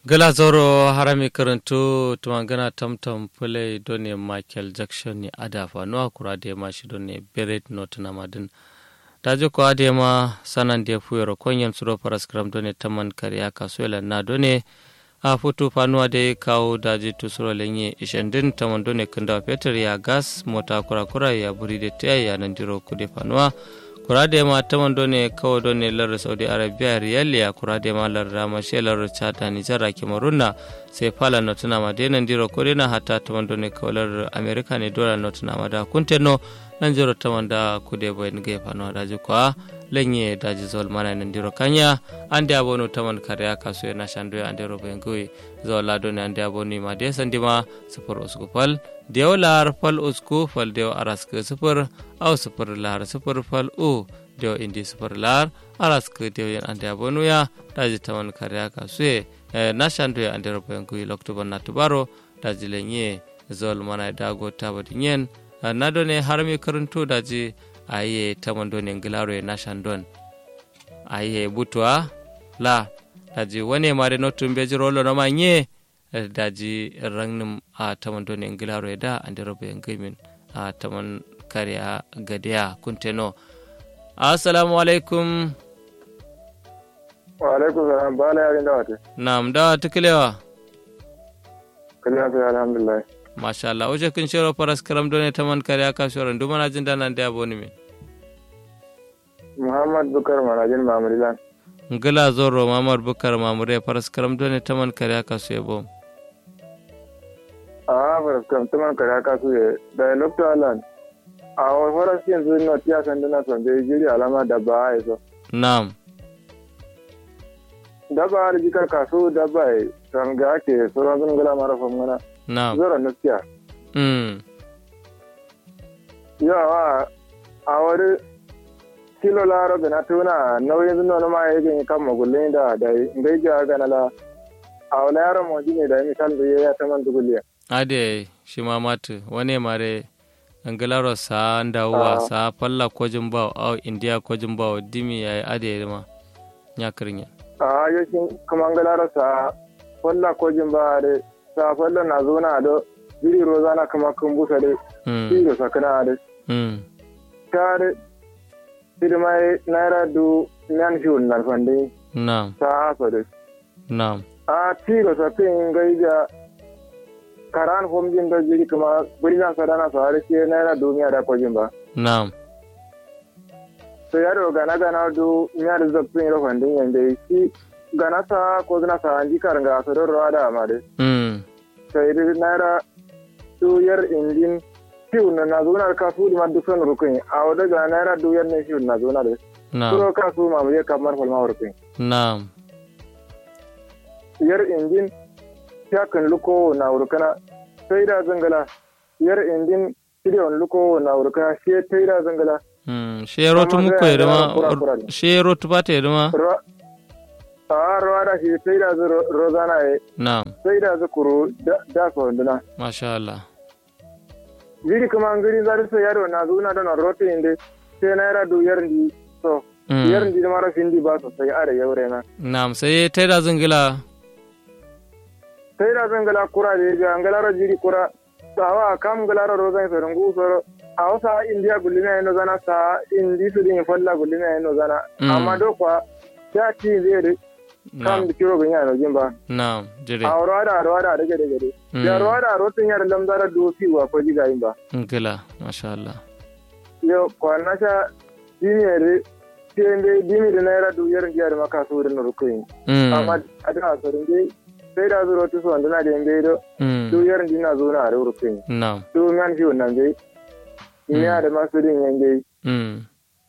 gala zoro harami karantu tumangana tamtam pule done michael jackson ni adafa no akura de ma shi done beret not na madin daje ko ade ma sanan de fuyoro konyen suro paraskram done taman kariya kasuela na done a foto fanuwa da kawo daji tusuro lenye ishendin taman done kunda peter ya gas mota kura kura ya buri de taya ya nan diro kude fanuwa kurade ma taman done kawo done lar saudi arabia riyal ya kurade ma lar ramashe lar chata ni jara kemarunna sai fala notuna ma denan diro kodena hatta taman done kawo lar america ne dola notuna ma da kunteno nan jiro taman da kude boy nge fano daji kwa lenye daji zol mana nan diro kanya ande abonu taman kariya kasu na shandu ande robo ngui zol lado ne ande abonu ma de sandima sufur usku fal dew lar fal usku fal dew arask sufur au sufur lar sufur fal u dew indi sufur lar arask dew yan ande abonu ya daji taman kariya kasu na shandu ande robo ngui loktoba natubaro daji lenye zol mana dago tabadinyen na done har mi karanto daji aye taman done ngilaro e nashan don aye butwa la daji wane mare notum beji rolo no manye daji rangnum a taman done ngilaro e da ande robe ngimin a taman kariya gadiya kunteno assalamu alaikum wa alaikum salam bala yarin dawate nam dawa tukilewa kaliya fi alhamdulillah masha Allah oje kin shiro paras karam done taman kariya ka shoro nduma na jinda nan da boni min muhammad bukar manajin mamurilan ngila zoro mamar bukar mamure paras karam done taman kariya ka su yabo a faras kam taman kariya ka su ye da lokto alan a faras yanzu no tiya san dana son be jiri alama da ba ai so nam daba har jikar kasu daba ai san ga ke sauran sun gula mara famgana nam zora naskiya mm yawa a wani kilo laro na tuna nauyin zuno na ma yake kan magullin da da ngai ja ga na la a wala yaro mo ne da misal da ya ta man duguliya ade shi ma matu wane mare ngilaro sa ndawwa Ah. sa palla kojin bawo au india kojin bawo dimi yayi ade ma nyakrinya a yakin kuma ngalara sa falla ko jin ba de sa falla na zo na do biri rozana kama kun busa de mm biro sakana de mm tare firmai naira du nan shi wannan fande nam sa aso de nam a tiro sa pin gaija karan fom jin da jiri kuma buri na sadana sa har ke naira du miya da ko jin ba nam so yaro gana gana du miya da zappin ro fande yande shi gana sa ko gana sa anji karanga so do ro da ma de mm sai dai naira duyar injin fiw na na zunar kasu da madu son rukun a wadda ga naira duyar ne fiw na zunar da nam suro kasu ma mu je kamar falma rukun nam yar injin ya kan luko na rukuna sai da zangala yar injin miliyon luko na rukuna shi ta da zangala mm shero tu Amma muko zai yeduma zama kura-kura ne. shero tu bate yeduma Ro- a ruwa da shi sai da zu ro- rozana ya nam sai da zu kuro da da ko nduna masha Allah giri kuma an giri zari so yaro na zuna da na rotin inde sai naira duyar ndi so mm yar ndi mara findi ba sosai are yaure na nam sai taida zingila sai da zan gala kura da ya an galara jiri kura sawa kam galara rozan sa rungu soro a wasa india gulina yano zana sa indi su din falla gulina yano zana Mm. amma do kwa ya ci zai da kam nam da kiro bin yano jin ba nam jire a ruwada ruwada daga daga dai ya Mm. ruwada rotin yar lamzara dofi wa ko jiga yin ba ngila masha Allah yo kwana sha diniyar tiende dimi da naira duyar jiyar maka su da rukun mm amma a da asarin dai sai da zuro tu so wanda da yambe do mm duyar dina zo na da rukun nam tu man fi wannan dai ina da masu din yange mm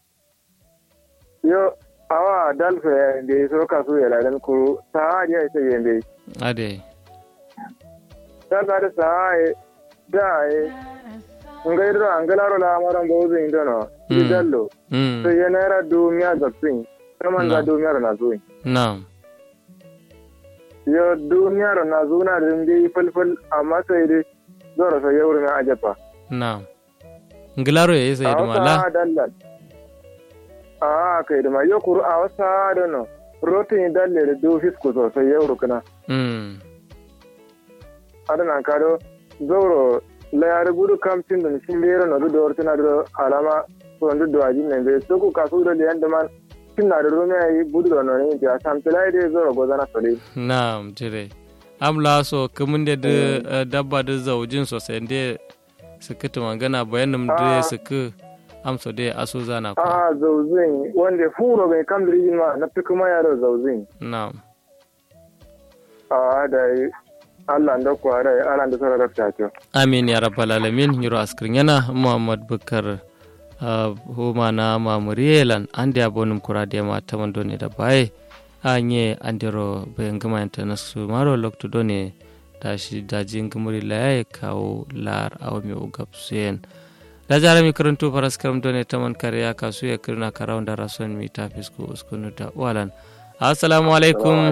yo awa dalfa da ya so ka so ya ladan ku sa ya ita yambe ade ta ka da sa ya da ya ngai do angalaro la maran bozo indono Mm. dallo mm so ya naira du miya zapin kaman Na. da du miya na zo nam yo duniyar na zuna da dai falfal amma sai dai zora sai yawur na ajaba nam ngilaro ya isa a yeduma la wasa dallan a kai da ma yo kuru a wasa da no rotin dalle da do fisku sosai yau rukuna mm adana kado zoro layar gudu kamtin da shin bero na du dor tana da alama so ndu do ajin ne be to ku kasu da liyan da man tin na da rome yi budu da no ne ja sam tilai de zoro gozana sole na'am jire amla so kamun da da dabba da zaujin sosai da suka ta magana bayanin da suka amsa da aso zana ko a zauzin wanda furo bai kam da rijin ma na fi kuma yaro zauzin na'am a da Allah da ku da Allah da sarar ta ce amin ya rabbal alamin yiro askrin yana muhammad bukar huma na mamuriyelan an da abonum kura da ma ta mando ne da baye anye andiro bayan gama yanta na su maro lokto done da shi dajin gamuri la ya kawo lar awa mai ugab suyen da jara mi karanto faras karam done ta man kare ya kasu ya kirna karawun da rasuwan mi ta fisko uskunu da walan assalamu alaikum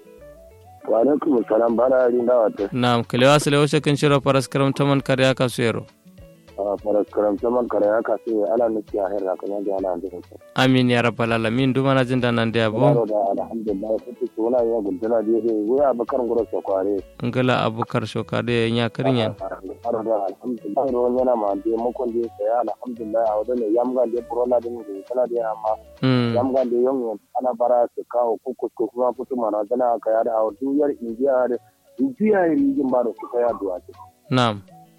wa alaikum salam bana yin dawa ta na'am kalewa sale wasu kan shiro faras karam ta man kare ya kasu yaro a faras karam ta man kare ya kasu ala nuki a herra kamar da ala da ta amin ya rabbal alamin duma na jin da nan da yabo baro da alhamdulillah kuke suna ya gudana da yake wuya bakar gura so kware ngala abukar shokade ya karinyan baro da alhamdulillah ruwan yana ma da mukon da ya alhamdulillah a wadannan yamga da corona din da kana da amma mm yamga da yon ana bara su kawo kukus ko kuma fitu mana dana ka yada a duyar indiya da indiya rijin baro su kai addu'a na'am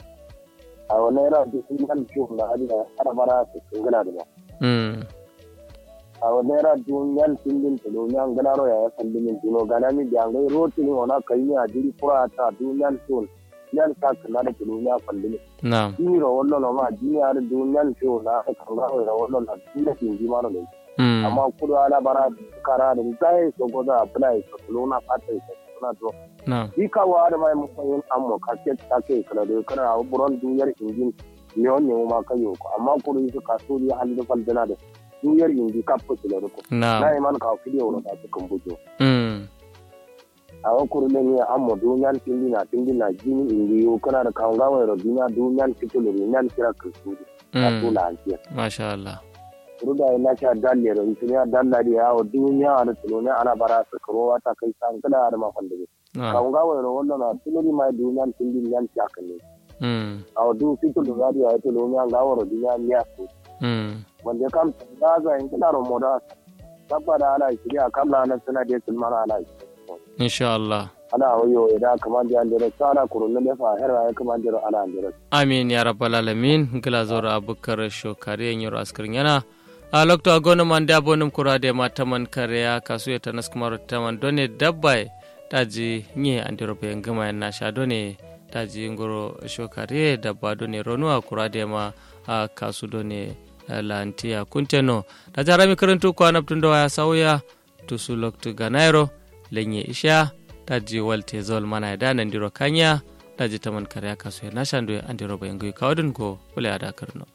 a wannan yana da sun kan ciwo na adina ana bara su kingana da ba mm a naira duniyan tindin tulo nyan gana ro ya kan dimin tulo gana mi da ngai roti ni ona kai ni adiri pura ta duniyan tun nyan ka kana da tulo nya kan dimin na'am ni ro wallo no ma duniya da duniyan tulo na ka kan ro ro wallo na duniya tin ji ma no dai mm amma kudu ala bara kara da dai so go da apply so tulo na fata ita na to na'am di ka wa da mai mu yin ammo ka ke ta ke kana da kana buron duniyar injin ne on ne ma kayo ko amma kudu su kasuri hali da faldana da duniyar inji ka fusu da ko na na'am iman ka fide wala da su kan bujo mm a wa kuru ne ne amma dunyan tindi na tindi na jini indi yo kana da kan gawa ro dunya dunyan fitulu dunyan kira kusu ka mm tula antiya masha Allah kuru da ina cha dalle ro ituniya dalla di yawo dunya da tulune ana bara su karo wata kai san kada da ma kwande na'am kan gawa ro wannan na tuluni mai dunyan tindi nyan cha kan ne mm a du fitulu da ya tulune an gawa ro dunya miya su mm wanda kam da ga in kana ro moda tabbata ala shiriya kamla na suna da sulmana ala shiriya insha Allah ana wayo idan kamar da andere sana kurun ne fa hera ya kamar da ana andere amin ya rabbal alamin ngila zora abukar shokare yoro askrin yana a lokto agono man da bonum kurade ma taman kare ya kasu ya tanas kumar taman done dabbai taji nye andiro be ngama na sha done taji ngoro shokare dabba done ronua kurade ma a kasu done lantiya kunteno da jarami karantu ko anabtun da waya sauya tusu lokto ganairo lenye isha taji walte zol mana da nan diro kanya daji taman kare kasu ya nashandu andiro be ngi kawdun ko wala ada karno